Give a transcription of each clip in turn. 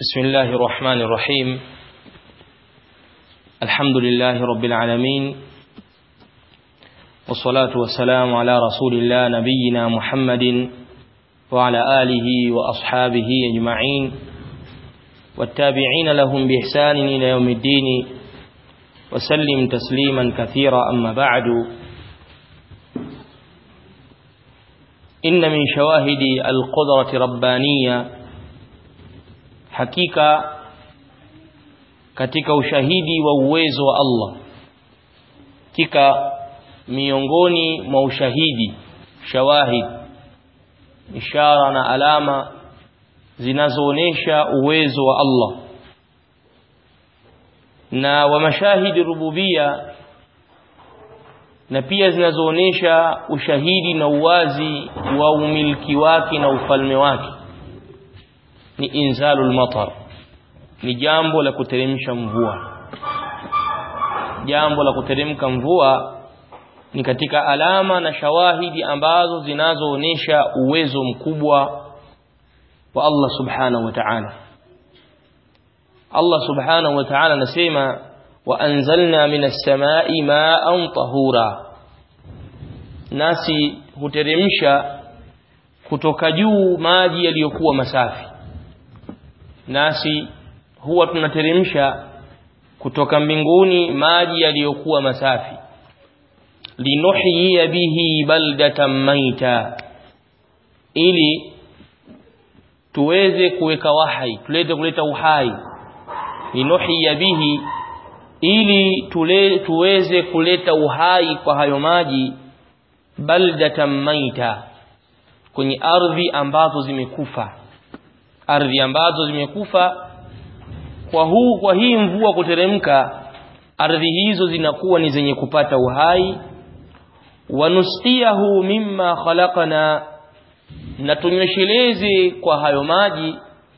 بسم الله الرحمن الرحيم الحمد لله رب العالمين والصلاة والسلام على رسول الله نبينا محمد وعلى آله وأصحابه أجمعين والتابعين لهم بإحسان إلى يوم الدين وسلم تسليما كثيرا أما بعد إن من شواهد القدرة ربانية hakika katika ushahidi wa uwezo wa Allah hakika miongoni mwa ushahidi shawahid ishara na alama zinazoonesha uwezo wa Allah na wa mashahidi rububia na pia zinazoonesha ushahidi na uwazi wa umiliki wake na ufalme wake ni inzalul matar ni jambo la kuteremsha mvua jambo la kuteremka mvua ni katika alama na shawahidi ambazo zinazoonesha uwezo mkubwa wa Allah subhanahu wa ta'ala Allah subhanahu wa ta'ala anasema wa anzalna minas samai ma'an tahura nasi huteremsha kutoka juu maji yaliyokuwa masafi nasi huwa tunateremsha kutoka mbinguni maji yaliyokuwa masafi linuhyiya bihi baldatan maita ili tuweze kuweka wahai tulete kuleta uhai linuhyiya bihi ili tule, tuweze kuleta uhai kwa hayo maji baldatan maita kwenye ardhi ambazo zimekufa ardhi ambazo zimekufa kwa huu kwa hii mvua kuteremka ardhi hizo zinakuwa ni zenye kupata uhai wanusqiyahu mimma khalaqna na tunyesheleze kwa hayo maji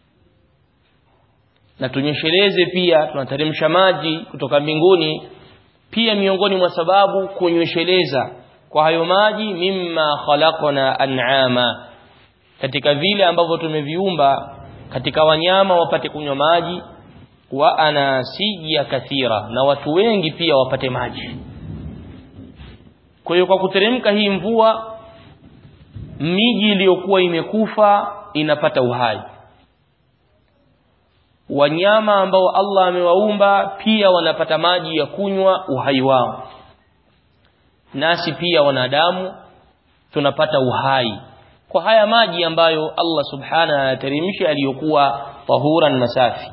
na tunyesheleze pia tunateremsha maji kutoka mbinguni pia miongoni mwa sababu kunyesheleza kwa hayo maji mimma khalaqna an'ama katika vile ambavyo tumeviumba katika wanyama wapate kunywa maji wa anasija kathira na watu wengi pia wapate maji kwa hiyo kwa kuteremka hii mvua miji iliyokuwa imekufa inapata uhai wanyama ambao Allah amewaumba pia wanapata maji ya kunywa uhai wao nasi pia wanadamu tunapata uhai kwa haya maji ambayo Allah subhanahu anateremsha aliyokuwa tahuran na safi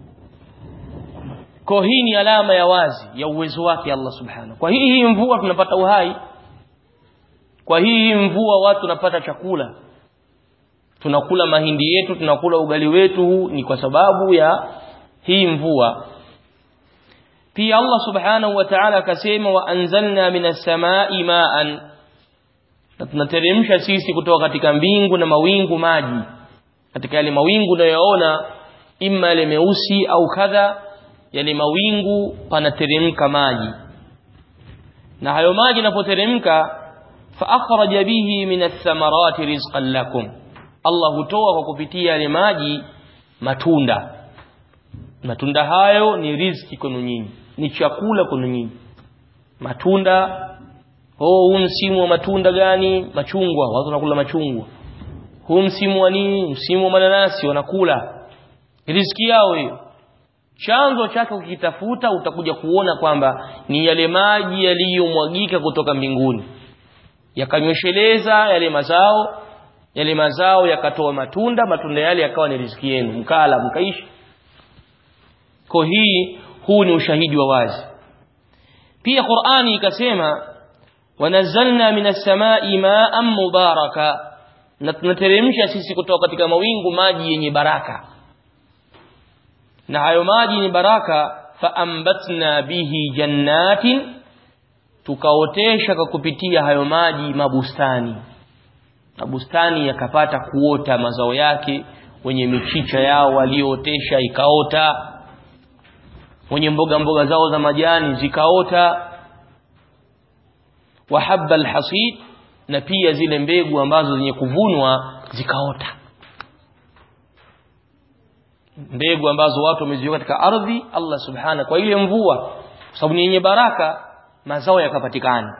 kwa hii ni alama ya wazi ya uwezo wake Allah subhanahu kwa hii hii mvua tunapata uhai kwa hii mvua watu tunapata chakula tunakula mahindi yetu tunakula ugali wetu ni kwa sababu ya hii mvua pia Allah subhanahu wa ta'ala akasema wa anzalna minas samai ma'an na tunateremsha sisi kutoka katika mbingu na mawingu maji katika yale mawingu unayoona imma yale meusi au kadha yale mawingu panateremka maji na hayo maji yanapoteremka fa akhraja bihi min ath-thamarati rizqan lakum Allah hutoa kwa kupitia yale maji matunda matunda hayo ni riziki kwenu nyinyi ni chakula kwenu nyinyi matunda oh huu msimu wa matunda gani machungwa watu wanakula machungwa huu msimu wa nini msimu wa mananasi wanakula riziki yao hiyo chanzo chake ukitafuta utakuja kuona kwamba ni yale maji yaliyomwagika kutoka mbinguni yakanywesheleza yale mazao yale mazao yakatoa matunda matunda yale yakawa ni riziki yenu mkala mkaishi kwa hii huu ni ushahidi wa wazi pia Qur'ani ikasema wanazalna minas samai ma'an mubaraka na tunateremsha sisi kutoka katika mawingu maji yenye baraka na hayo maji ni baraka faambatna bihi jannatin tukaotesha kwa kupitia hayo maji mabustani mabustani yakapata kuota mazao yake wenye michicha yao waliootesha ikaota wenye mboga mboga zao za majani zikaota wa habba alhasid na pia zile mbegu ambazo zenye kuvunwa zikaota mbegu ambazo watu wameziweka katika ardhi Allah subhana kwa ile mvua kwa sababu ni yenye baraka mazao yakapatikana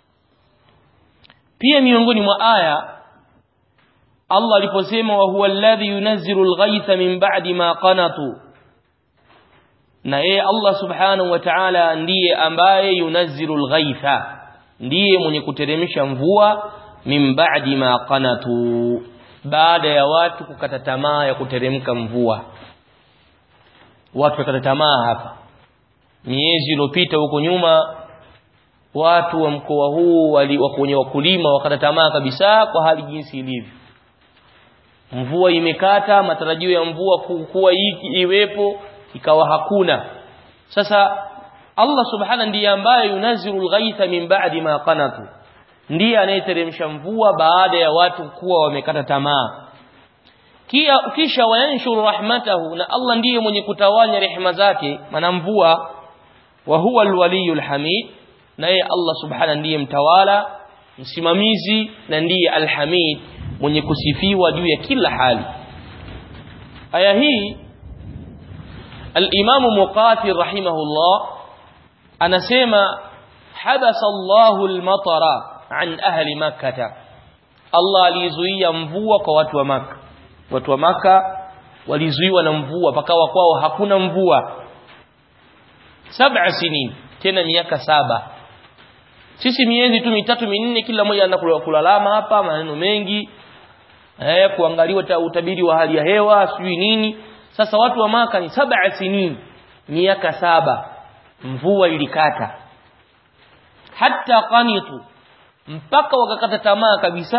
pia miongoni mwa aya Allah aliposema wa huwa alladhi yunazzilu al-ghaytha min ba'di ma qanatu na yeye Allah subhanahu wa ta'ala ndiye ambaye yunazzilu al-ghaytha ndiye mwenye kuteremsha mvua min ba'di ma qanatu baada ya watu kukata tamaa ya kuteremka mvua watu wakata tamaa hapa miezi iliyopita huko nyuma watu wa mkoa huu wali kwenye wakulima wakata tamaa kabisa kwa hali jinsi ilivyo mvua imekata matarajio ya mvua kuwa hiki iwepo ikawa hakuna sasa Allah subhana ndiye ambaye yunaziru alghaitha min ba'di ma qanatu ndiye anayeteremsha mvua baada ya watu kuwa wamekata tamaa kia kisha wayanshuru rahmatahu na Allah ndiye mwenye kutawanya rehema zake maana mvua wa huwa alwaliyul hamid naye Allah subhana ndiye mtawala msimamizi na ndiye alhamid mwenye kusifiwa juu ya kila hali aya hii al-Imam Muqatil rahimahullah anasema habasa Allahu al-matara an ahli makkah Allah alizuia mvua kwa watu wa maka watu wa maka walizuiwa na mvua pakawa kwao hakuna mvua sab'a sinin tena miaka saba sisi miezi tu mitatu minne kila mmoja anakuwa kulalama hapa maneno mengi eh kuangaliwa utabiri wa hali ya hewa sijui nini sasa watu wa maka ni sab'a sinin miaka saba mvua ilikata hata qanitu mpaka wakakata tamaa kabisa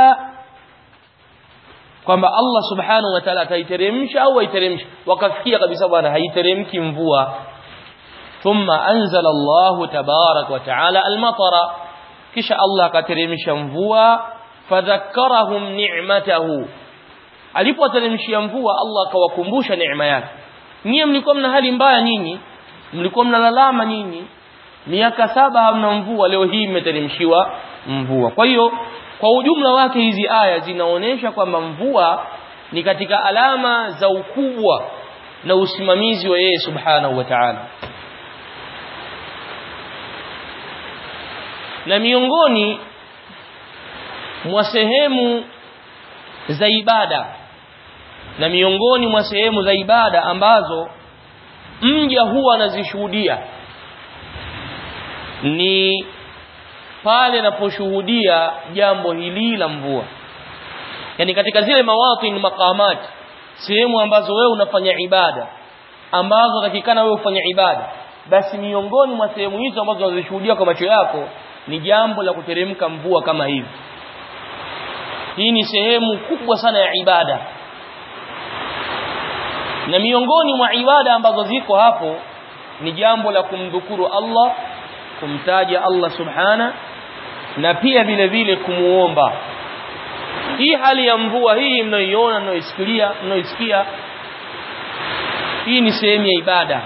kwamba Allah subhanahu wa ta'ala ataiteremsha au haiteremsha wakafikia kabisa bwana haiteremki mvua thumma anzala Allah tabarak wa ta'ala al-matara kisha Allah akateremsha mvua fadhakkarahum ni'matahu alipoteremshia mvua Allah akawakumbusha neema yake nyie mlikuwa mna hali mbaya nyinyi mlikuwa mnalalama nyinyi miaka saba hamna mvua leo hii imeteremshiwa mvua kwa hiyo kwa ujumla wake hizi aya zinaonyesha kwamba mvua ni katika alama za ukubwa na usimamizi wa yeye subhanahu wa ta'ala na miongoni mwa sehemu za ibada na miongoni mwa sehemu za ibada ambazo mja huwa anazishuhudia ni pale anaposhuhudia jambo hili la mvua yani katika zile mawatin maqamat sehemu ambazo wewe unafanya ibada ambazo takikana wewe ufanye ibada basi miongoni mwa sehemu hizo ambazo unazishuhudia kwa macho yako ni jambo la kuteremka mvua kama hivi hii ni sehemu kubwa sana ya ibada na miongoni mwa ibada ambazo ziko hapo ni jambo la kumdhukuru Allah kumtaja Allah subhana na pia vile vile kumuomba hii hali ya mvua hii mnayoiona mnayoisikia mnayoisikia hii ni sehemu ya ibada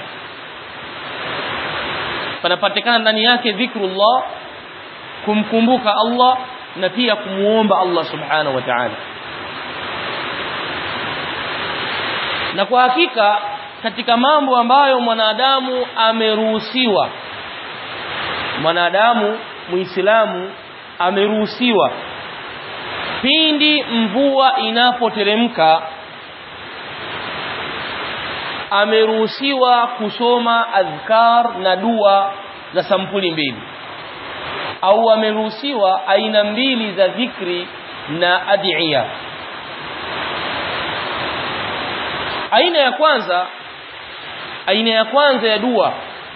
panapatikana ndani yake dhikrullah kumkumbuka Allah na pia kumuomba Allah subhanahu wa ta'ala na kwa hakika katika mambo ambayo mwanadamu ameruhusiwa mwanadamu muislamu ameruhusiwa pindi mvua inapoteremka ameruhusiwa kusoma adhkar na dua za sampuli mbili au ameruhusiwa aina mbili za dhikri na adhiya aina ya kwanza aina ya kwanza ya dua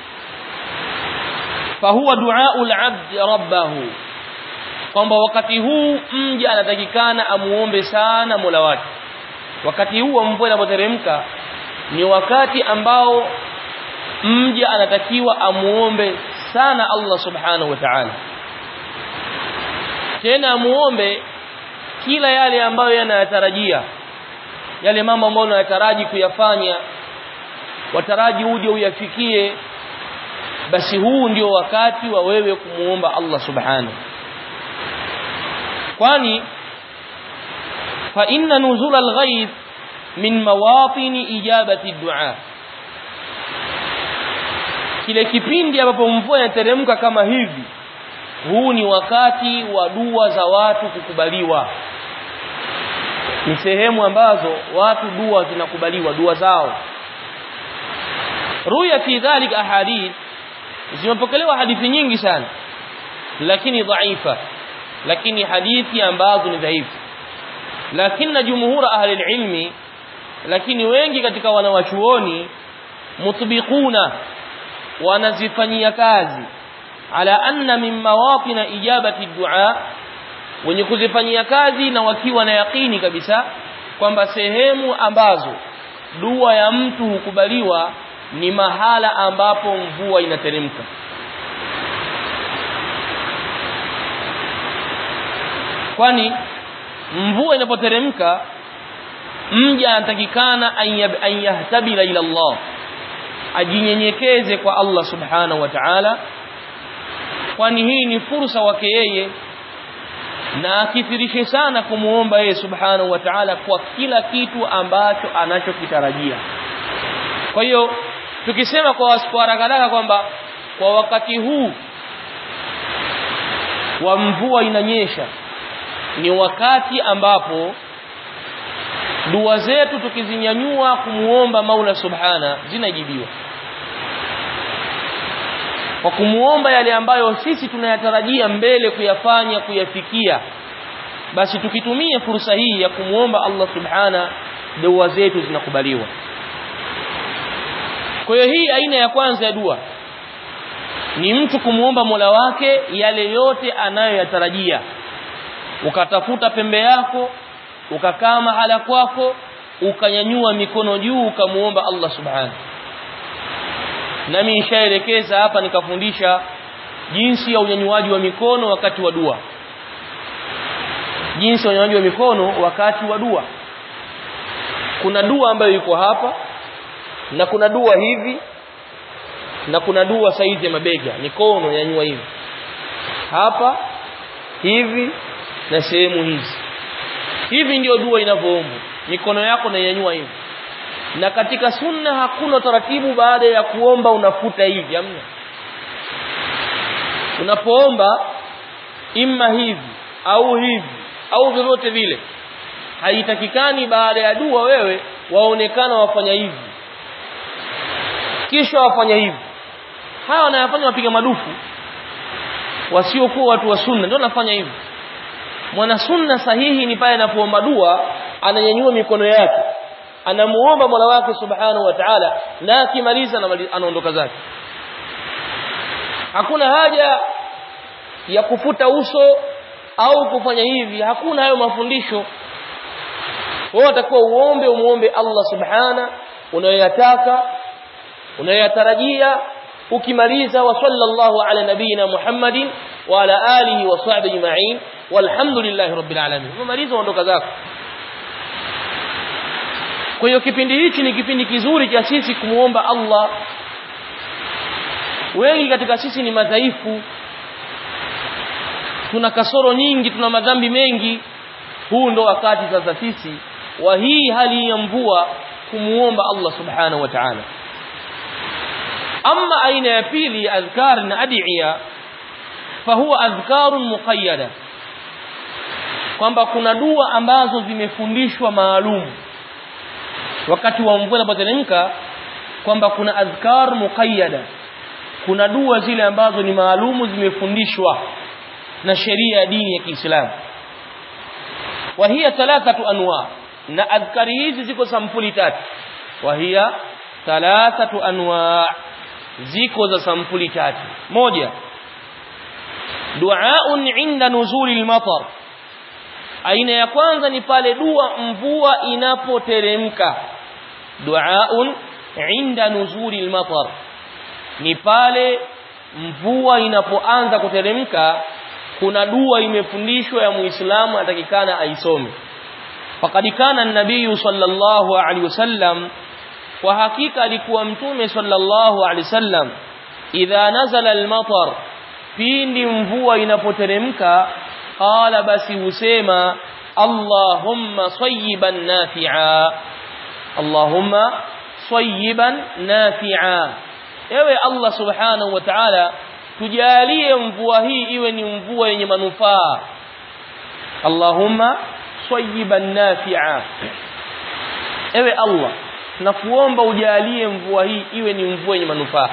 fahuwa duaul abd rabbahu kwamba wakati huu mja anatakikana amuombe sana Mola wake wakati huu wa mvua inapoteremka ni wakati ambao mja anatakiwa amuombe sana Allah subhanahu wa ta'ala tena amuombe kila yale ambayo yanayatarajia yale mambo ambayo unayataraji kuyafanya wataraji uje uyafikie basi huu ndio wakati wa wewe kumuomba Allah subhanahu kwani fa inna nuzul al-ghayth min mawatini ijabati dua kile kipindi ambapo mvua inateremka kama hivi huu ni wakati wa dua za watu kukubaliwa ni sehemu ambazo watu dua zinakubaliwa dua zao ruya fi dhalika ahadith zimepokelewa hadithi nyingi sana lakini dhaifa lakini hadithi ambazo ni dhaifu lakini jumhur ahli ilmi lakini wengi katika wanawachuoni mutbiquna wanazifanyia kazi ala anna min mawatin ijabati dua wenye kuzifanyia kazi na wakiwa na yakini kabisa kwamba sehemu ambazo dua ya mtu hukubaliwa ni mahala ambapo mvua inateremka kwani mvua inapoteremka mja anatakikana an yahtabila ila Allah ajinyenyekeze kwa Allah subhanahu wa ta'ala kwani hii ni fursa wake yeye na akithirishe sana kumuomba yeye subhanahu wa ta'ala kwa kila kitu ambacho anachokitarajia kwa hiyo tukisema kwa haraka kwamba kwa wakati huu wa mvua inanyesha ni wakati ambapo dua zetu tukizinyanyua kumuomba Maula Subhana zinajibiwa kwa kumuomba yale ambayo sisi tunayatarajia mbele kuyafanya kuyafikia basi tukitumia fursa hii ya kumuomba Allah Subhana dua zetu zinakubaliwa kwa hiyo hii aina ya kwanza ya dua ni mtu kumuomba Mola wake yale yote anayoyatarajia ukatafuta pembe yako ukakaa mahala kwako ukanyanyua mikono juu ukamuomba Allah subhanahu nami nishaelekeza hapa nikafundisha jinsi ya unyanyuaji wa mikono wakati wa dua jinsi ya unyanyuaji wa mikono wakati wa dua kuna dua ambayo iko hapa na kuna dua hivi na kuna dua saizi ya mabega mikono yanyua hivi hapa hivi na sehemu hizi hivi ndio dua inavyoombwa mikono yako nainyanyua hivi na katika sunna hakuna taratibu baada ya kuomba unafuta hivi hamna unapoomba imma hivi au hivi au vyovyote vile haitakikani baada ya dua wewe waonekana wafanya hivi kisha wafanya hivi hawa wanayafanya wapiga madufu wasiokuwa watu wa sunna ndio wanafanya hivi mwana sunna sahihi ni pale anapoomba dua ananyanyua mikono yake anamuomba Mola wake subhanahu wa ta'ala na akimaliza anaondoka zake hakuna haja ya kufuta uso au kufanya hivi hakuna hayo mafundisho wewe utakuwa uombe umuombe Allah subhana unayoyataka unayoyatarajia ukimaliza wa sallallahu ala nabiyina Muhammadin wa ala alihi wa sahbihi ajma'in walhamdulillahi rabbil alamin umemaliza ondoka zako kwa hiyo kipindi hichi ni kipindi kizuri cha sisi kumuomba Allah wengi katika sisi ni madhaifu tuna kasoro nyingi tuna madhambi mengi huu ndo wakati sasa sisi wa hii hali ya mvua kumuomba Allah subhanahu wa ta'ala ama aina ya pili adhkar na adiya fahuwa adhkarun muqayyada kwamba kuna dua ambazo zimefundishwa maalum wakati wa mvua inapoteremka kwamba kuna adhkar muqayyada kuna dua zile ambazo ni maalumu zimefundishwa na sheria ya dini ya Kiislamu wa hiya thalathatu anwa na adhkari hizi ziko sampuli tatu wa hiya thalathatu anwa ziko za sampuli tatu moja duaun inda nuzuli al-matar aina ya kwanza ni pale dua mvua inapoteremka duaun inda nuzuli al-matar ni pale mvua inapoanza kuteremka kuna dua imefundishwa ya muislamu atakikana aisome faqad kana an-nabiy sallallahu alaihi wasallam kwa hakika alikuwa mtume sallallahu alaihi wasallam idha nazala al-matar pindi mvua inapoteremka qala basi husema allahumma sayyiban nafi'a Allahumma sayyiban nafi'a ewe Allah subhanahu wa ta'ala tujalie mvua hii iwe ni mvua yenye manufaa Allahumma sayyiban nafi'a ewe Allah nakuomba ujalie mvua hii iwe ni mvua yenye manufaa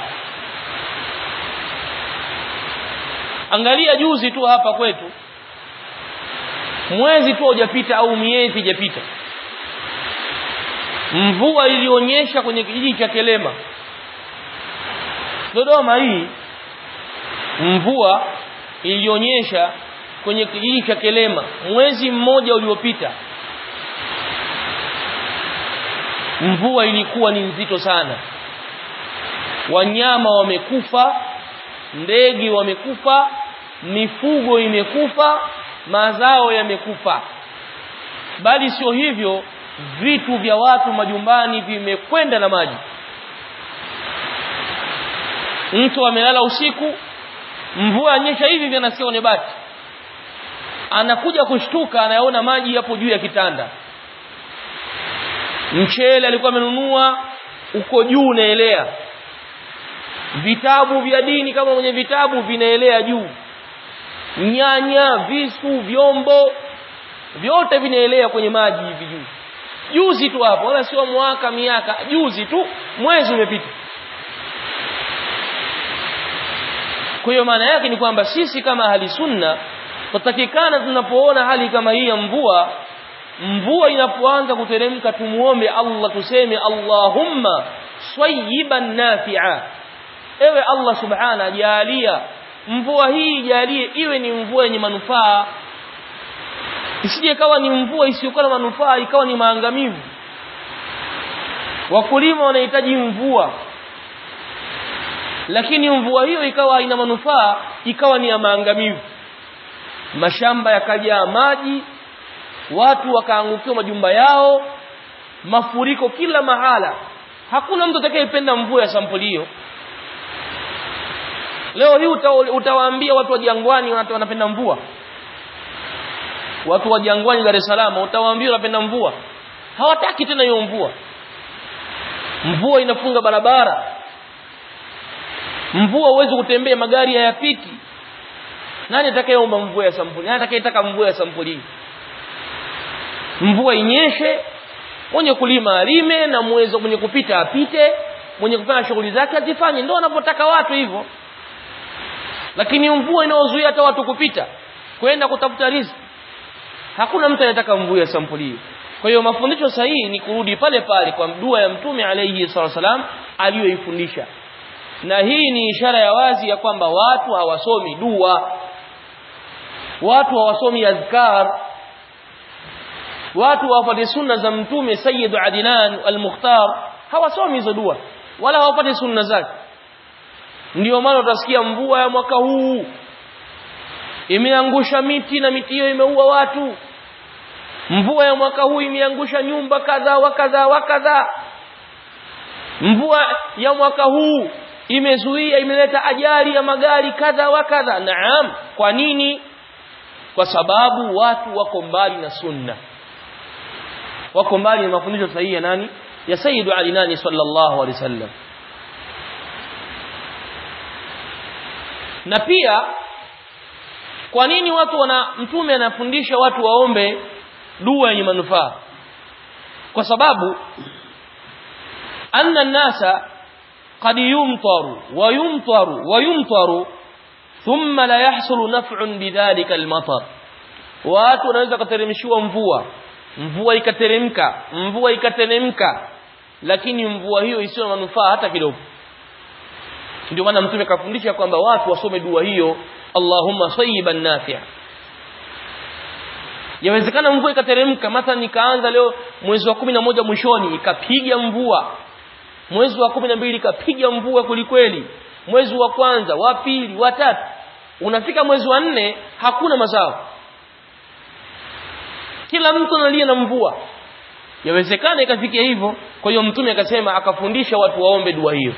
angalia juzi tu hapa kwetu mwezi tu hujapita au miezi hujapita mvua ilionyesha kwenye kijiji cha Kelema Dodoma hii mvua ilionyesha kwenye kijiji cha Kelema mwezi mmoja uliopita mvua ilikuwa ni nzito sana wanyama wamekufa ndege wamekufa mifugo imekufa mazao yamekufa bali sio hivyo vitu vya watu majumbani vimekwenda na maji mtu amelala usiku mvua anyesha hivi vinasikia kwenye bati anakuja kushtuka anayaona maji hapo juu ya kitanda mchele alikuwa amenunua uko juu unaelea vitabu vya dini kama mwenye vitabu vinaelea juu nyanya visu vyombo vyote vinaelea kwenye maji hivi juu juzi tu hapo wala sio mwaka miaka juzi tu mwezi umepita kwa hiyo maana yake ni kwamba sisi kama ahli sunna tutakikana tunapoona hali kama hii ya mvua mvua inapoanza kuteremka tumuombe Allah tuseme Allahumma swayiban nafi'a ewe Allah subhana jalia mvua hii jalie iwe ni mvua yenye manufaa isije kawa ni mvua isiyokuwa na manufaa ikawa ni maangamivu wakulima wanahitaji mvua lakini mvua hiyo ikawa haina manufaa ikawa ni ya maangamivu mashamba yakajaa maji watu wakaangukiwa majumba yao mafuriko kila mahala hakuna mtu atakayependa mvua ya sampuli hiyo leo hii uta, utawaambia watu wa jangwani wanapenda mvua watu wa jangwani Dar es Salaam utawaambia wanapenda mvua hawataki tena hiyo mvua mvua inafunga barabara mvua huwezi kutembea magari hayapiti nani atakayeomba mvua ya sampuli nani atakayetaka mvua ya sampuli hii mvua inyeshe mwenye kulima alime na mwezo mwenye kupita apite mwenye kufanya shughuli zake azifanye ndio wanapotaka watu hivyo lakini mvua inaozuia hata watu kupita kwenda kutafuta riziki hakuna mtu anataka mvua ya sampuli hiyo kwa hiyo mafundisho sahihi ni kurudi pale pale kwa dua ya mtume alayhi salam aliyoifundisha na hii ni ishara ya wazi ya kwamba watu hawasomi dua watu hawasomi azkar watu hawapati sunna za mtume sayyid adnan al-mukhtar hawasomi hizo dua wala hawapati sunna zake ndio maana utasikia mvua ya mwaka huu imeangusha miti na miti hiyo imeua watu mvua ya mwaka huu imeangusha nyumba kadha wa kadha wa kadha mvua ya mwaka huu imezuia imeleta ajali ya magari kadha wa kadha naam kwa nini kwa sababu watu wako mbali na sunna wako mbali na mafundisho sahihi ya nani ya sayyidu ali nani sallallahu alaihi wasallam na pia kwa nini watu wana mtume anafundisha watu waombe dua yenye manufaa kwa sababu anna nasa قد يمطر ويمطر ويمطر ثم لا يحصل نفع بذلك المطر watu wanaweza kuteremshiwa mvua mvua ikateremka mvua ikateremka lakini mvua hiyo isiyo na manufaa hata kidogo ndio maana mtume kafundisha kwamba watu wasome dua hiyo Allahumma sayyiban nafi'a yawezekana mvua ikateremka mathalan ikaanza leo mwezi wa kumi na moja mwishoni ikapiga mvua mwezi wa kumi na mbili ikapiga mvua kulikweli mwezi wa kwanza wa pili wa tatu unafika mwezi wa nne hakuna mazao kila mtu analia na mvua yawezekana ikafikia hivyo kwa hiyo mtume akasema akafundisha watu waombe dua hiyo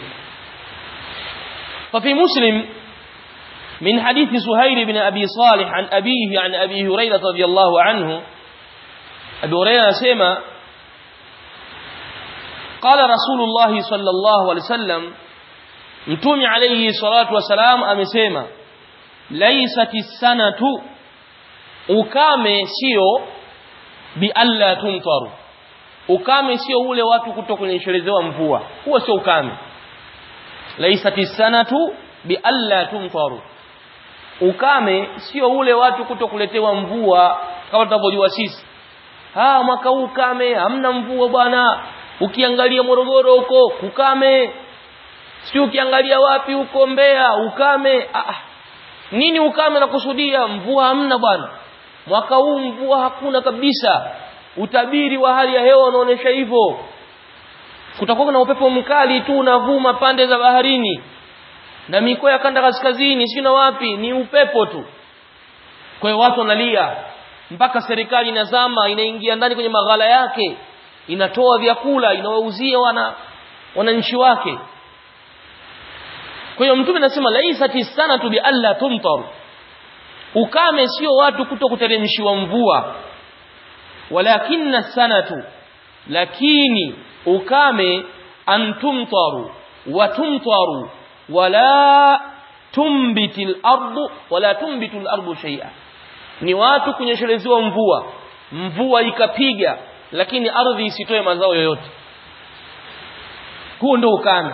ففي مسلم من حديث سهيل بن أبي صالح عن أبيه عن أبي هريرة رضي الله عنه أبي هريرة سيما qala rasulullah sallallahu alaihi wasallam mtume alayhi salatu wasalam amesema laisati sanatu ukame sio bi alla tumtaru ukame sio ule watu kutokunyesherezewa mvua huo sio ukame laisati sanatu bi alla tumtaru ukame sio ule watu kutokuletewa mvua kama tunavyojua sisi ah mwaka huu ukame hamna mvua bwana ukiangalia Morogoro huko ukame si ukiangalia wapi huko Mbeya ukame ah, nini ukame nakusudia mvua hamna bwana mwaka huu mvua hakuna kabisa utabiri wa hali ya hewa unaonesha hivyo kutakuwa na upepo mkali tu unavuma pande za baharini na mikoa ya kanda kaskazini sio na wapi ni upepo tu kwa hiyo watu wanalia mpaka serikali inazama inaingia ndani kwenye maghala yake inatoa vyakula inawauzia wana wananchi wake kwa hiyo mtume anasema laisati sanatu bi alla tumtaru ukame sio watu kuto kuteremshiwa mvua walakinna sanatu lakini ukame antumtaru watumtaru wala tumbitil ardu wala tumbitul ardu shay'a ni watu kunyeshelezewa mvua mvua ikapiga lakini ardhi isitoe mazao yoyote huo ndio ukame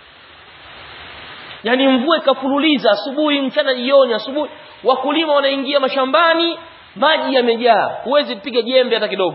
yani mvua ikafululiza asubuhi mchana jioni asubuhi wakulima wanaingia mashambani maji yamejaa huwezi kupiga jembe hata kidogo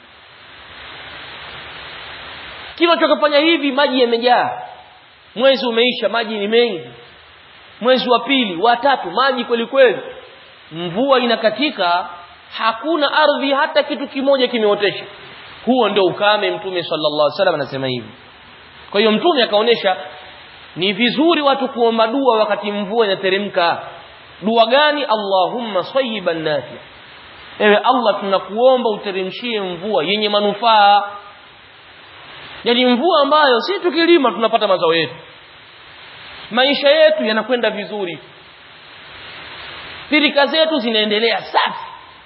kila chokafanya hivi maji yamejaa mwezi umeisha maji ni mengi mwezi wa pili wa tatu maji kweli kweli mvua inakatika hakuna ardhi hata kitu kimoja kimeotesha huo ndio ukame mtume sallallahu alaihi wasallam anasema hivi kwa hiyo mtume akaonesha ni vizuri watu kuomba dua wakati mvua inateremka dua gani Allahumma sayyiban nafi ewe Allah tunakuomba uteremshie mvua yenye manufaa yani mvua ambayo si tukilima tunapata mazao yetu maisha yetu yanakwenda vizuri pirika zetu zinaendelea safi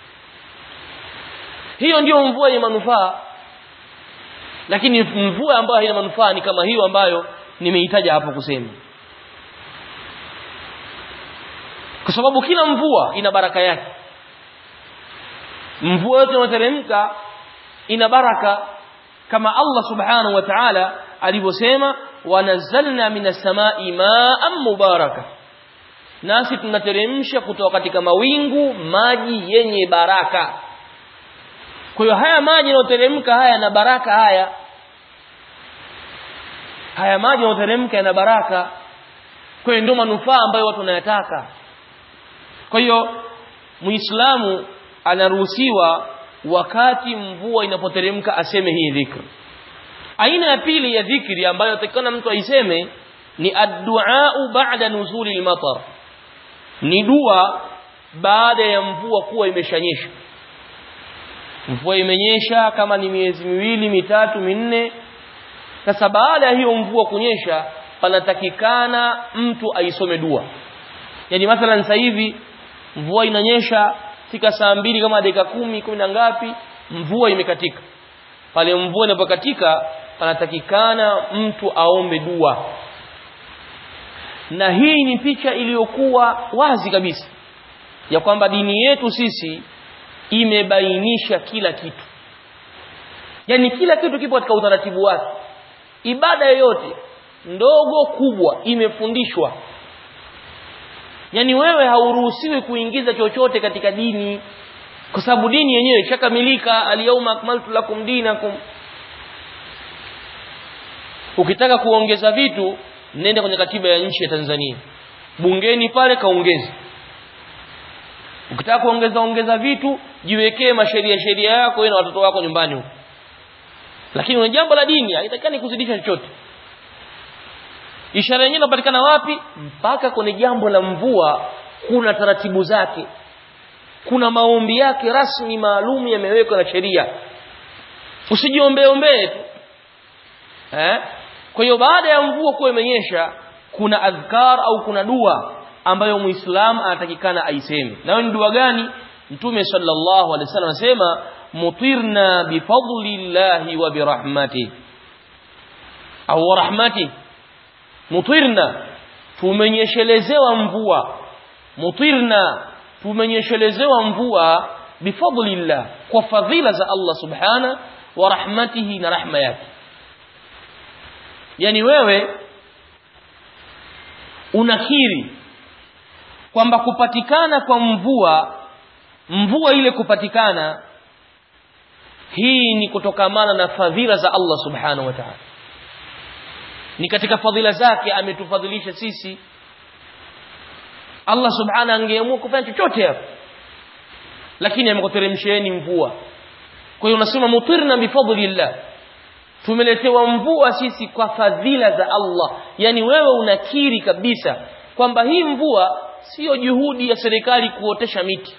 hiyo ndiyo mvua yenye manufaa lakini mvua ambayo haina manufaa ni kama hiyo ambayo nimeitaja hapo kusema kwa sababu kila mvua ina baraka yake mvua yote inayoteremka ina baraka kama Allah subhanahu wa ta'ala alivyosema wanazzalna minas samai ma'an mubaraka nasi tunateremsha kutoka katika mawingu maji yenye baraka kwa hiyo haya maji yanayoteremka haya na baraka haya haya maji yanayoteremka yana baraka kwa hiyo ndio manufaa ambayo watu wanayataka kwa hiyo muislamu anaruhusiwa wakati mvua inapoteremka aseme hii dhikri aina ya pili ya dhikri ambayo atakana mtu aiseme ni addu'a ba'da nuzuli al-matar ni dua baada ya mvua kuwa imeshanyesha mvua imenyesha kama ni miezi miwili mitatu minne sasa baada ya hiyo mvua kunyesha panatakikana mtu aisome dua yani mathalan sasa hivi mvua inanyesha fika saa mbili kama dakika kumi kumi na ngapi mvua imekatika pale mvua inapokatika panatakikana mtu aombe dua na hii ni picha iliyokuwa wazi kabisa ya kwamba dini yetu sisi imebainisha kila kitu yani kila kitu kipo katika utaratibu wake ibada yoyote ndogo kubwa imefundishwa yani wewe hauruhusiwi kuingiza chochote katika dini kwa sababu dini yenyewe ishakamilika al-yawma akmaltu lakum dinakum ukitaka kuongeza vitu nenda kwenye katiba ya nchi ya Tanzania bungeni pale kaongeze ukitaka kuongeza ongeza vitu jiwekee masheria sheria yako wewe na watoto wako nyumbani huko lakini kwenye jambo la dini haitakani kuzidisha chochote ishara yenyewe inapatikana wapi mpaka kwenye jambo la mvua kuna taratibu zake kuna maombi yake rasmi maalum yamewekwa na sheria usijiombee ombee tu eh kwa hiyo baada ya mvua kuwa imenyesha kuna adhkar au kuna dua ambayo muislamu anatakikana aiseme nayo ni dua gani mtume sallallahu alaihi wasallam anasema mutirna bifadlillahi wa birahmatihi au rahmati mutirna tumenyeshelezewa mvua mutirna tumenyeshelezewa mvua bifadlillah kwa fadhila za Allah subhana wa rahmatihi na rahma yake yani wewe unakiri kwamba kupatikana kwa mvua mvua ile kupatikana hii ni kutokamana na fadhila za Allah subhanahu wa ta'ala ni katika fadhila zake ametufadhilisha sisi Allah subhanahu angeamua kufanya chochote hapo lakini amekuteremsheni mvua kwa hiyo unasema mutirna bifadlillah tumeletewa mvua sisi kwa fadhila za Allah yani wewe unakiri kabisa kwamba hii mvua sio juhudi ya serikali kuotesha miti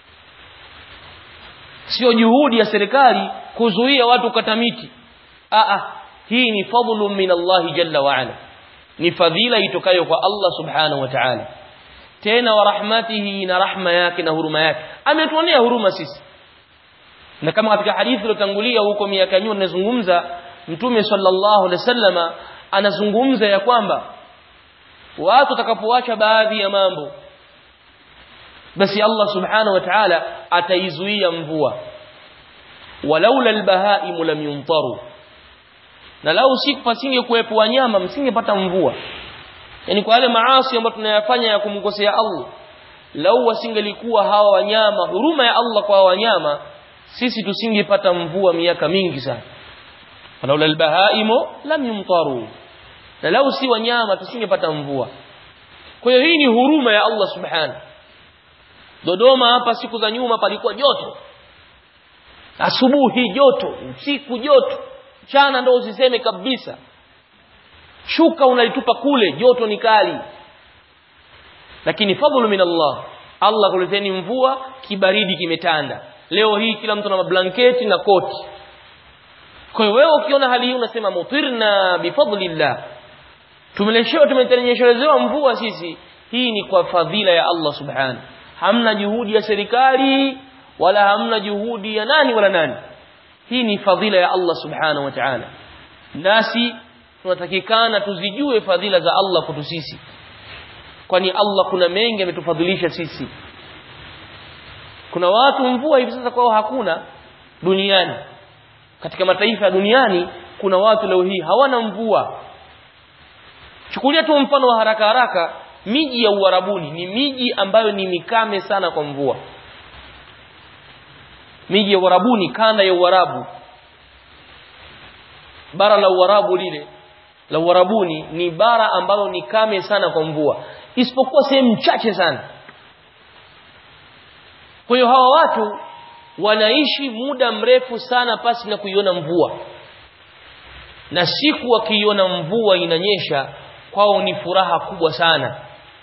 sio juhudi ya serikali kuzuia watu kukata miti a hii ni fadlu min Allah jalla wa ala ni fadhila itokayo kwa Allah subhanahu wa ta'ala tena wa rahmatihi na rahma yake na huruma yake ametuonea huruma sisi na kama katika hadithi iliyotangulia huko miaka nyuma tunazungumza mtume sallallahu alaihi wasallama anazungumza ya kwamba watu watakapoacha baadhi ya mambo basi Allah subhanahu wa ta'ala ataizuia mvua walaula albahaimu lam yumtaru na lau siku pasinge kuwepo wanyama msingepata mvua yani kwa yale maasi ambayo tunayafanya ya kumkosea Allah lau wasingelikuwa hawa wanyama huruma ya Allah kwa wanyama sisi tusingepata mvua miaka mingi sana walaula albahaimu lam yumtaru na lau si wanyama tusingepata mvua kwa hiyo hii ni huruma ya Allah subhanahu Dodoma hapa siku za nyuma palikuwa joto asubuhi joto usiku joto mchana ndo usiseme kabisa shuka unalitupa kule joto ni kali lakini fadhlu min Allah Allah kuleteni mvua kibaridi kimetanda leo hii kila mtu na mablanketi na koti kwa hiyo wewe ukiona hali hii unasema mutirna bifadlillah tumeleshewa tumetenyeshewa mvua sisi hii ni kwa fadhila ya Allah subhanahu hamna juhudi ya serikali wala hamna juhudi ya nani wala nani hii ni fadhila ya Allah subhanahu wa ta'ala nasi tunatakikana tuzijue fadhila za Allah kwetu sisi kwani Allah kuna mengi ametufadhilisha sisi kuna watu mvua hivi sasa kwao hakuna duniani katika mataifa ya duniani kuna watu leo hii hawana mvua chukulia tu mfano wa haraka haraka miji ya Uarabuni ni miji ambayo ni mikame sana kwa mvua miji ya Uarabuni kanda ya Uarabu bara la Uarabu lile la Uarabuni ni bara ambalo ni kame sana kwa mvua isipokuwa sehemu chache sana kwa hiyo hawa watu wanaishi muda mrefu sana pasi na kuiona mvua na siku wakiiona mvua inanyesha kwao ni furaha kubwa sana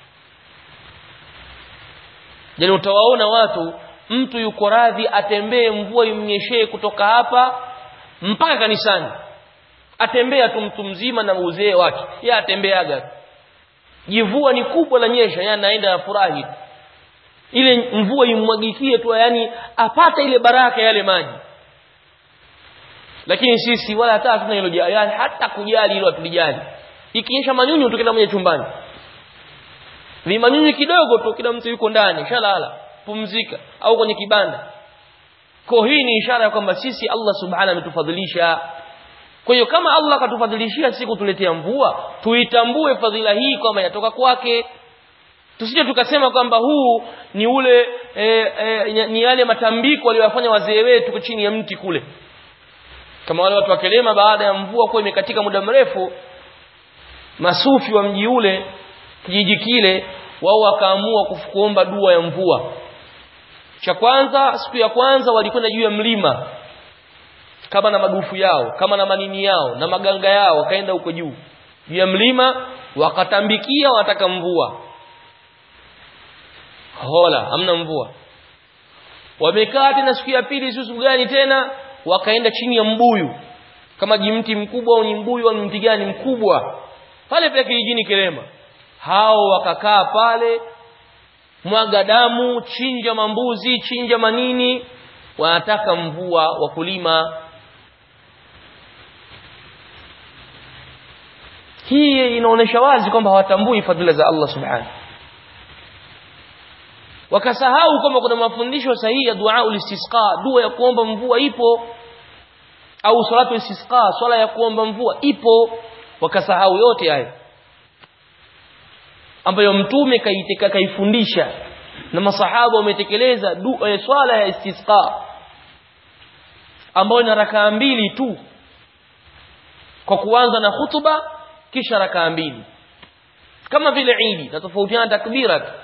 Jani utawaona watu mtu yuko radhi atembee mvua imnyeshee kutoka hapa mpaka kanisani atembea tu mtu mzima na uzee wake yeye atembeaga jivua ni kubwa la nyesha yeye anaenda afurahi ile mvua imwagikie tu yani apate ile baraka yale maji lakini sisi wala hata hatuna hilo yani hata kujali hilo hatulijali ikinyesha manyunyu tukienda mwenye chumbani vimanyunyu kidogo tu kila mtu yuko ndani shalala pumzika au kwenye kibanda kwa hii ni ishara ya kwamba sisi Allah subhanahu ametufadhilisha kwa hiyo kama Allah akatufadhilishia sisi kutuletea mvua tuitambue fadhila hii kwamba yatoka kwake tusije tukasema kwamba huu ni ule e, e, ni yale matambiko waliyofanya wazee wetu chini ya mti kule kama wale watu wa Kelema baada ya mvua kuwa imekatika muda mrefu masufi wa mji ule kijiji kile wao wakaamua kuomba dua ya mvua cha kwanza siku ya kwanza walikwenda juu ya mlima kama na madufu yao kama na manini yao na maganga yao wakaenda huko juu juu ya mlima wakatambikia wanataka mvua hola hamna mvua wamekaa tena siku ya pili siku gani tena wakaenda chini ya mbuyu kama jimti mkubwa au ni mbuyu au mti gani mkubwa pale pale kijijini Kilema hao wakakaa pale mwaga damu chinja mambuzi chinja manini wanataka mvua wakulima hii inaonesha wazi kwamba hawatambui fadhila za Allah subhanahu wakasahau kwamba kuna mafundisho sahihi ya dua ulistisqa dua ya kuomba mvua ipo au salatu istisqa swala ya kuomba mvua ipo wakasahau yote haya ambayo mtume kaitika kaifundisha na masahaba wametekeleza dua ya swala ya istisqa ambayo ina rakaa mbili tu kwa kuanza na hutuba kisha rakaa mbili kama vile Idi na tofautiana takbira tu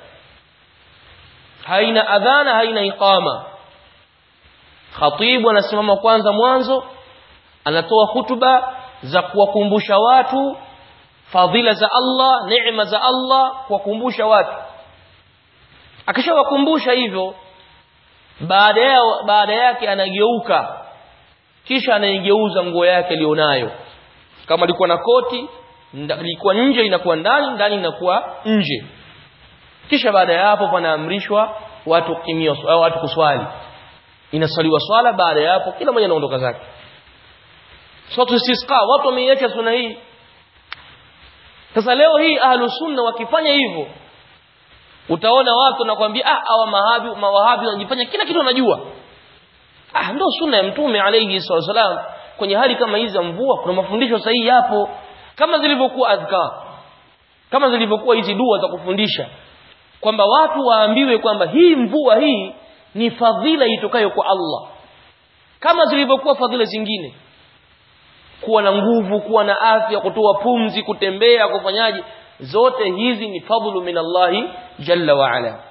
haina adhana haina iqama khatibu anasimama kwanza mwanzo anatoa hutuba za kuwakumbusha watu fadhila za Allah neema za Allah kuwakumbusha watu akishawakumbusha hivyo baada ya baada yake anageuka kisha anaigeuza nguo yake alionayo kama alikuwa na koti ilikuwa nje inakuwa ndani ndani inakuwa nje kisha baada ya hapo panaamrishwa watu kimio au watu kuswali inasaliwa swala baada ya hapo kila mmoja anaondoka zake swatu istisqa watu wameiacha sunna hii sasa leo hii ahlu sunna wakifanya hivyo utaona watu nakwambia ah hawa mahabi mawahabi wanajifanya kila kitu wanajua ah ndio sunna ya mtume alayhi wasallam kwenye hali kama hizi za mvua kuna mafundisho sahihi yapo kama zilivyokuwa adhkar kama zilivyokuwa hizi dua za kufundisha kwamba watu waambiwe kwamba hii mvua hii ni fadhila itokayo kwa Allah kama zilivyokuwa fadhila zingine kuwa na nguvu kuwa na afya kutoa pumzi kutembea kufanyaje zote hizi ni fadhlu min Allah jalla wa ala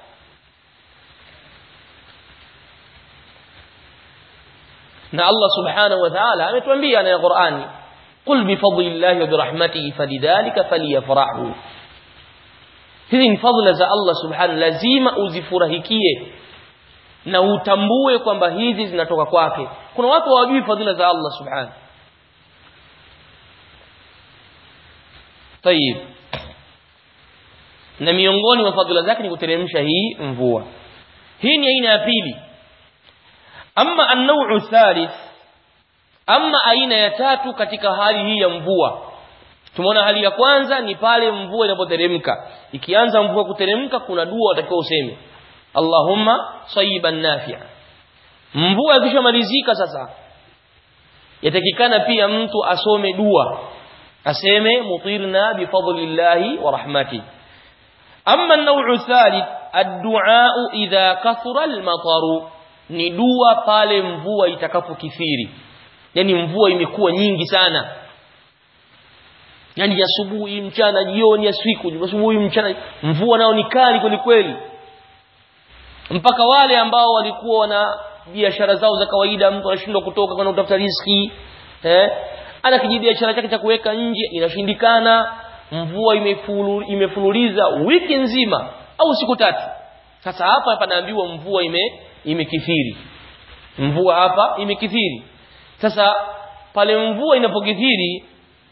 na Allah subhanahu wa ta'ala ametuambia na Qur'ani qul bi fadlillahi wa bi rahmatihi falidhalika falyafrahu hizi ni fadhila za Allah subhanahu lazima uzifurahikie na utambue kwamba hizi zinatoka kwake kuna watu hawajui fadhila za Allah subhanahu طيب na miongoni mwa fadhila zake ni kuteremsha hii mvua hii ni aina ya pili amma an-naw'u thalith amma aina ya tatu katika hali hii ya mvua tumeona hali ya kwanza ni pale mvua inapoteremka ikianza mvua kuteremka kuna dua utakiwa useme Allahumma sayiban nafi'a mvua ikishamalizika sasa yatakikana pia mtu asome dua aseme mutirna bifadlillahi wa rahmati amma an-naw'u thalith ad-du'a idha kathura al-mataru ni dua pale mvua itakapokithiri yani mvua imekuwa nyingi sana yani asubuhi mchana jioni asiku asubuhi mchana mvua nao ni kali kweli kweli mpaka wale ambao walikuwa wana biashara zao za kawaida mtu anashindwa kutoka kwenda kutafuta riziki eh ana kijibiashara chake cha kuweka nje inashindikana mvua imefulu, imefululiza wiki nzima au siku tatu sasa hapa panaambiwa mvua ime imekithiri mvua hapa imekithiri sasa pale mvua inapokithiri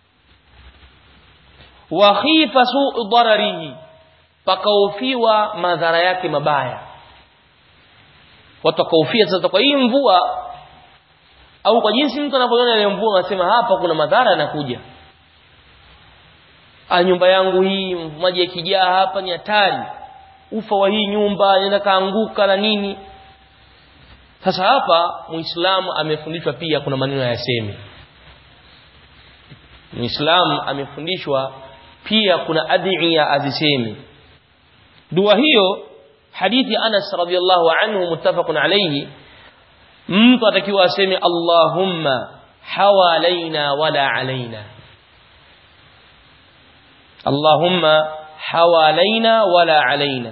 wa khifa su'u dararihi pakaofiwa madhara yake mabaya watu wakaofia sasa kwa hii mvua au kwa jinsi mtu anavyoona ile mvua anasema hapa kuna madhara yanakuja ah nyumba yangu hii maji yakijaa hapa ni hatari ufa wa hii nyumba inaenda kaanguka na nini sasa hapa muislamu amefundishwa pia kuna maneno yaseme muislamu amefundishwa pia kuna adhiya aziseme dua hiyo hadithi Anas radhiallahu anhu muttafaqun alayhi mtu atakiwa aseme Allahumma hawalaina wala alaina Allahumma hawalaina wala alaina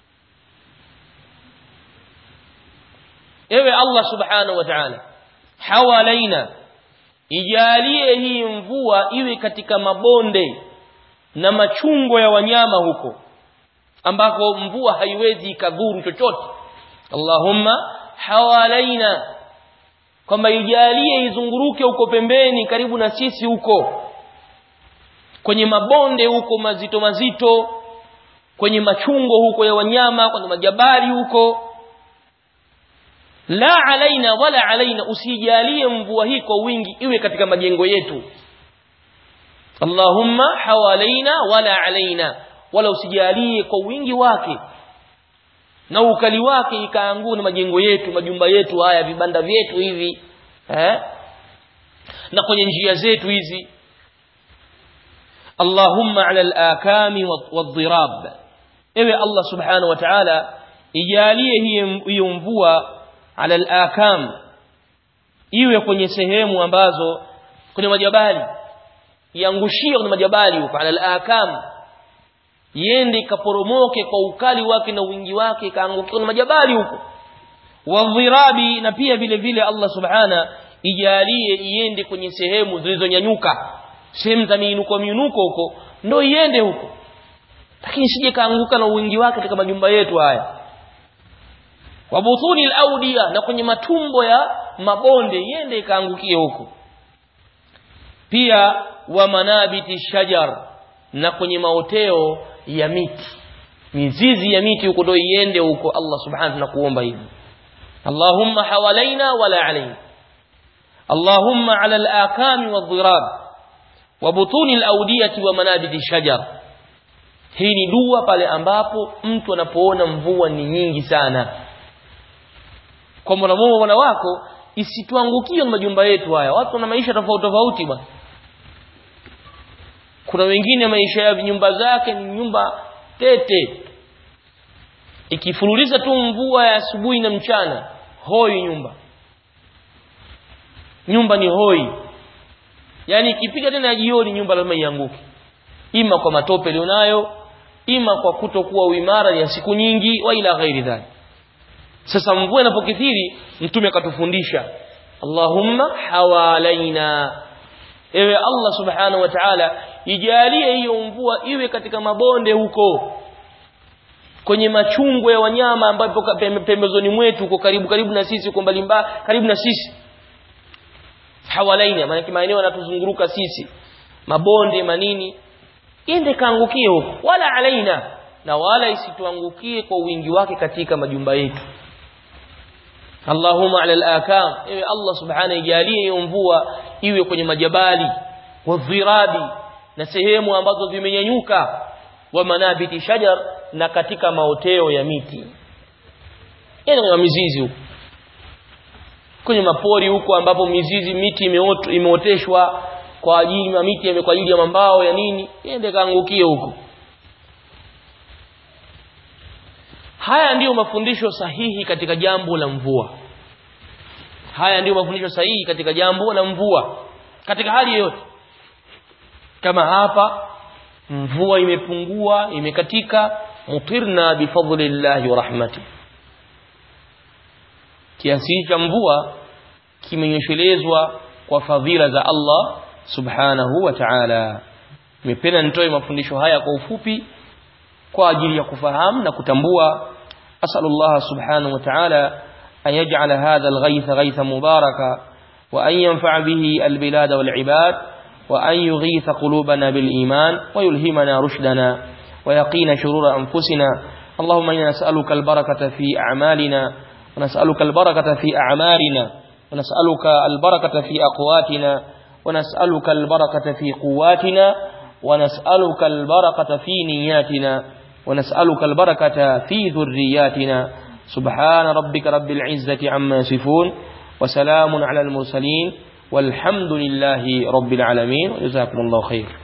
ewe Allah subhanahu wa ta'ala hawalaina ijalie hii mvua iwe katika mabonde na machungo ya wanyama huko ambako mvua haiwezi ikadhuru chochote Allahumma hawalaina kwamba ijalie izunguruke huko pembeni karibu na sisi huko kwenye mabonde huko mazito mazito kwenye machungo huko ya wanyama kwenye majabali huko la alaina wala alaina usijalie mvua hii kwa wingi iwe katika majengo yetu Allahumma hawalaina wala alaina wala usijalie kwa wingi wake na ukali wake ikaangua na majengo yetu majumba yetu haya vibanda vyetu hivi eh na kwenye njia zetu hizi Allahumma ala al-akami wadh-dhirab ewe Allah subhanahu wa ta'ala ijalie hiyo mvua ala al-akam iwe kwenye sehemu ambazo kwenye majabali iangushie kwenye majabali huko ala al-akam iende ikaporomoke kwa ukali wake na wingi wake ikaangukia kwenye majabali huko wadhirabi na pia vile vile Allah subhana ijalie iende kwenye sehemu zilizonyanyuka sehemu za miinuko miinuko huko ndo iende huko lakini sije kaanguka na wingi wake katika majumba yetu haya wabutuni al na kwenye matumbo ya mabonde iende ikaangukie huko pia wa manabiti shajar na kwenye maoteo ya miti mizizi ya miti huko ndo iende huko Allah subhanahu na kuomba hivi Allahumma hawalaina wala alaina Allahumma ala al-akami wadh-dhirab wa butuni al-awdiyati wa manabiti shajar hii ni dua pale ambapo mtu anapoona mvua ni nyingi sana kwa mwanamume mwana wako isituangukie na majumba yetu haya watu wana maisha tofauti tofauti bwana kuna wengine maisha ya nyumba zake ni nyumba tete ikifululiza tu mvua ya asubuhi na mchana hoi nyumba nyumba ni hoi yani ikipiga tena jioni nyumba lazima ianguke ima kwa matope ilionayo ima kwa kutokuwa uimara ya siku nyingi wa ila ghairi dhalik sasa mvua inapokithiri mtume akatufundisha Allahumma hawalaina ewe Allah subhanahu wa ta'ala ijalie hiyo mvua iwe katika mabonde huko kwenye machungo ya wanyama ambapo pembezoni mwetu huko karibu karibu na sisi huko mbali karibu na sisi hawalaina maana maeneo yanatuzunguruka sisi mabonde manini ende kaangukie huko wala alaina na wala isituangukie kwa wingi wake katika majumba yetu Allahumma ala al-akam ewe Allah subhanahu ijalie hiyo mvua iwe kwenye majabali wadhirabi na sehemu ambazo zimenyanyuka wa manabiti shajar na katika maoteo ya miti yani kwenye mizizi huko kwenye mapori huko ambapo mizizi miti imeoteshwa kwa ajili ya miti kwa ajili ya mambao ya nini iende kaangukie huko haya ndiyo mafundisho sahihi katika jambo la mvua haya ndiyo mafundisho sahihi katika jambo la mvua katika hali yoyote kama hapa mvua imepungua imekatika mutirna bifadlillahi wa rahmati kiasi cha mvua kimenyeshelezwa kwa fadhila za Allah subhanahu wa ta'ala nimependa nitoe mafundisho haya kwa ufupi kwa ajili ya kufahamu na kutambua asalullah subhanahu wa ta'ala an yaj'ala hadha al-ghayth ghaythan mubaraka wa an yanfa'a bihi al-bilad wal-ibad wa an yughitha qulubana bil-iman wa yulhimana rushdana wa yaqina shurura anfusina اللهم إنا نسألك البركة في أعمالنا ونسألك البركة في أعمارنا ونسألك البركة في أقواتنا ونسألك البركة في قواتنا ونسألك البركة في نياتنا ونسألك البركة في ذرياتنا سبحان ربك رب العزة عما يصفون وسلام على المرسلين والحمد لله رب العالمين وجزاكم الله خير